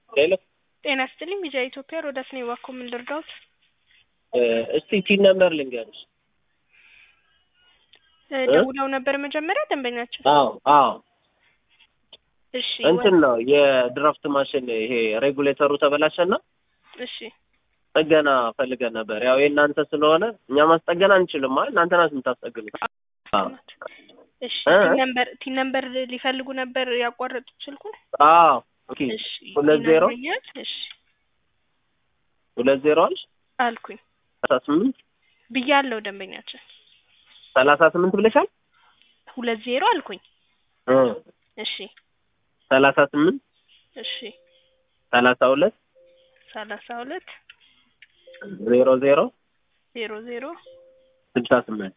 ሄሎ ጤና ይስጥልኝ ቢጃ ኢትዮጵያ ሮዳስ ነኝ። እባክዎ ምን ልርዳዎት? እስቲ ቲን ነምበር ልንገርሽ። እ ደውለው ነበር መጀመሪያ ደንበኛቸው? አዎ አዎ እሺ እንትን ነው የድራፍት ማሽን ይሄ ሬጉሌተሩ ተበላሸና እሺ ጥገና ፈልገን ነበር። ያው የእናንተ ስለሆነ እኛ ማስጠገን አንችልም። አይ እናንተ ናት የምታስጠግኑት። አዎ እሺ እ? ቲን ነምበር ቲን ነምበር ሊፈልጉ ነበር ያቋረጡት ስልኩን? አዎ ኦኬ እሺ ሁለት ዜሮ ይነግሩኛል? እሺ ሁለት ዜሮ አልሽ አልኩኝ ሰላሳ ስምንት ብያለሁ ደንበኛችን ሰላሳ ስምንት ብለሻል። ሁለት ዜሮ አልኩኝ። እ እሺ ሰላሳ ስምንት እሺ ሰላሳ ሁለት ሰላሳ ሁለት ዜሮ ዜሮ ዜሮ ዜሮ ስልሳ ስምንት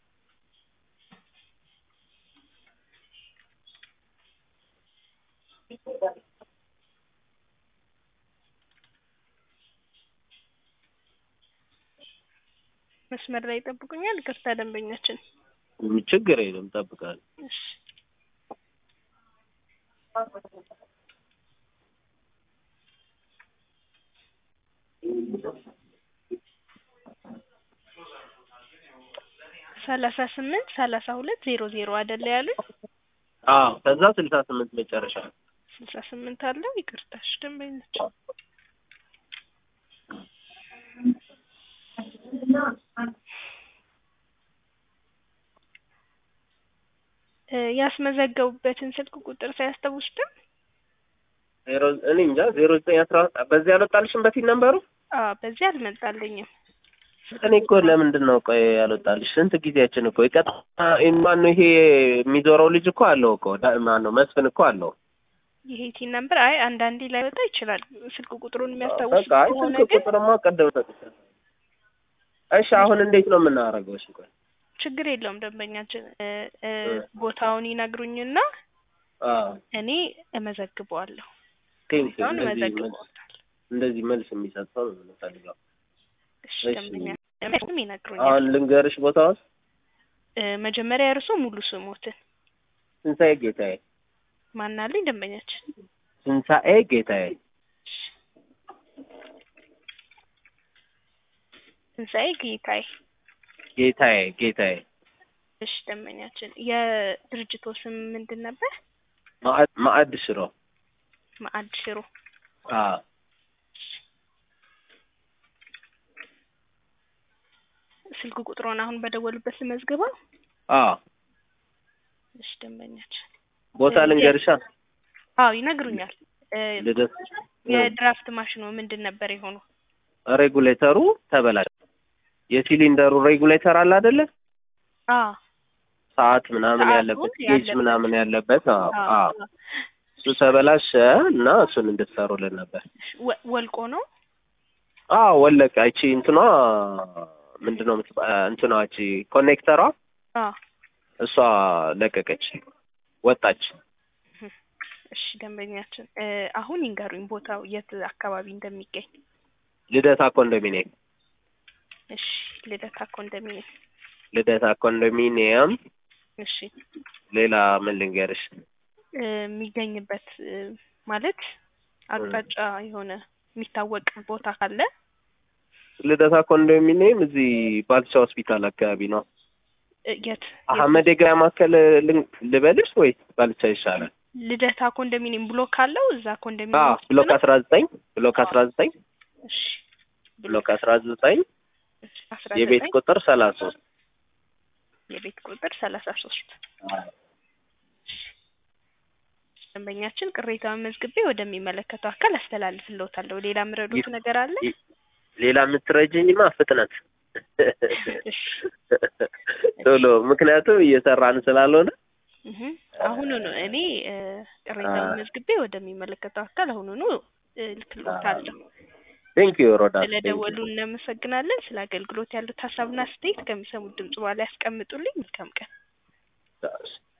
መስመር ላይ ይጠብቁኛል። ይቅርታ ደንበኛችን ችግር የለም እጠብቃለሁ። እሺ ሰላሳ ስምንት ሰላሳ ሁለት ዜሮ ዜሮ አይደለ ያሉኝ? አዎ ከዛ ስልሳ ስምንት መጨረሻ ስልሳ ስምንት አለው። ይቅርታሽ ደንበኛችን እ ያስመዘገቡበትን ስልክ ቁጥር ሳያስታውሱትም? ዜሮ እኔ እንጃ ዜሮ ዘጠኝ አስራ በዚህ ያልወጣልሽም በፊት ነበሩ አዎ በዚህ አልመጣልኝም። እኔ እኮ ለምንድን ነው ቆይ ያልወጣልሽ? ስንት ጊዜያችን እኮ ይቀጣ ማነው ይሄ የሚዞረው ልጅ እኮ አለው እኮ ዳ- ማነው መስፍን እኮ አለው። ይሄ ቲን ነምበር አይ አንዳንዴ ላይወጣ ይችላል። ስልክ ቁጥሩን የሚያስታውስ በቃ አይ ከሆነ ስልክ ግን ቁጥርማ ቀደም ሰጥቻለሁ። እሺ አሁን እንዴት ነው የምናደርገው? እሺ ቆይ ችግር የለውም ደንበኛችን እ እ እ ቦታውን ይነግሩኝና አዎ እኔ እመዘግበዋለሁ። ቴንክ ቦታውን እንደዚህ መልስ እመዘግበዋለሁ። እንደዚህ መልስ የሚሰጥ ሰው ነው የምንፈልገው። እሺ እሺ። ደንበኛ ደንበኛም ይነግሩኛል። አሁን ልንገርሽ ቦታውን እ መጀመሪያ እርሶ ሙሉ ስሞትን ትንሣኤ ጌታዬ ማናለኝ ደንበኛችን? ትንሣኤ ጌታዬ ትንሣኤ ጌታዬ። ጌታዬ ጌታዬ እሺ ደንበኛችን የድርጅቶ ስም ምንድን ነበር? ማዕድ ማዕድ ሽሮ ማዕድ ሽሮ። አዎ ስልክ ቁጥሮን አሁን በደወሉበት ልመዝግበው? አዎ እሺ ደንበኛችን ቦታ ልንገርሻ አዎ ይነግሩኛል። እ ልደት የድራፍት ማሽኑ ምንድን ነበር የሆነው? ሬጉሌተሩ ተበላሸ። የሲሊንደሩ ሬጉሌተር አለ አይደለ? አዎ ሰዓት ምናምን ሰዓቱ ያለበት ጌጅ ያለበት። ምናምን ያለበት አዎ አዎ አዎ እሱ ተበላሸ እና እሱን እንድትሰሩልን ነበር። ወ- ወልቆ ነው? አዎ ወለቀ። እቺ እንትኗ ምንድን ነው የምትባ- እንትኗ እቺ ኮኔክተሯ አዎ እሷ ለቀቀች፣ ወጣች። እሺ ደንበኛችን እ አሁን ይንገሩኝ ቦታው የት አካባቢ እንደሚገኝ። ልደታ ኮንዶሚኒየም እሺ ልደታ ኮንዶሚኒየም። ልደታ ኮንዶሚኒየም። እሺ ሌላ ምን ልንገርሽ? እ የሚገኝበት እ ማለት አቅጣጫ የሆነ የሚታወቅ ቦታ ካለ ልደታ ኮንዶሚኒየም እዚህ ባልቻ ሆስፒታል አካባቢ ነው። እ የት የት? አህመድ የገበያ ማዕከል ልን- ልበልሽ ወይስ ባልቻ ይሻላል? ልደታ ኮንዶሚኒየም ብሎክ አለው እዛ ኮንዶሚኒየም አዎ ውስጥ ብሎክ ነው? አስራ ዘጠኝ ብሎክ አስራ ዘጠኝ እሺ ብሎክ አስራ ዘጠኝ አስራ የቤት ዘጠኝ ቁጥር ሰላሳ ሶስት የቤት ቁጥር ሰላሳ ሶስት ደንበኛችን ቅሬታውን መዝግቤ ወደሚመለከተው አካል አስተላልፍልዎታለሁ። ሌላ ምረዱት ነገር አለ? ሌላ የምትረጅኝማ ፍጥነት እሺ ቶሎ፣ ምክንያቱም እየሰራን ስላልሆነ እህ አሁኑኑ እኔ እ ቅሬታውን አ- መዝግቤ ወደሚመለከተው አካል አሁኑኑ እ ልክልዎታለሁ። ቴንክ ዩ ሮዳ ስለደወሉ እናመሰግናለን። ስለ አገልግሎት ያሉት ሀሳብና አስተያየት ከሚሰሙት ድምጽ በኋላ ያስቀምጡልኝ። መልካም ቀን።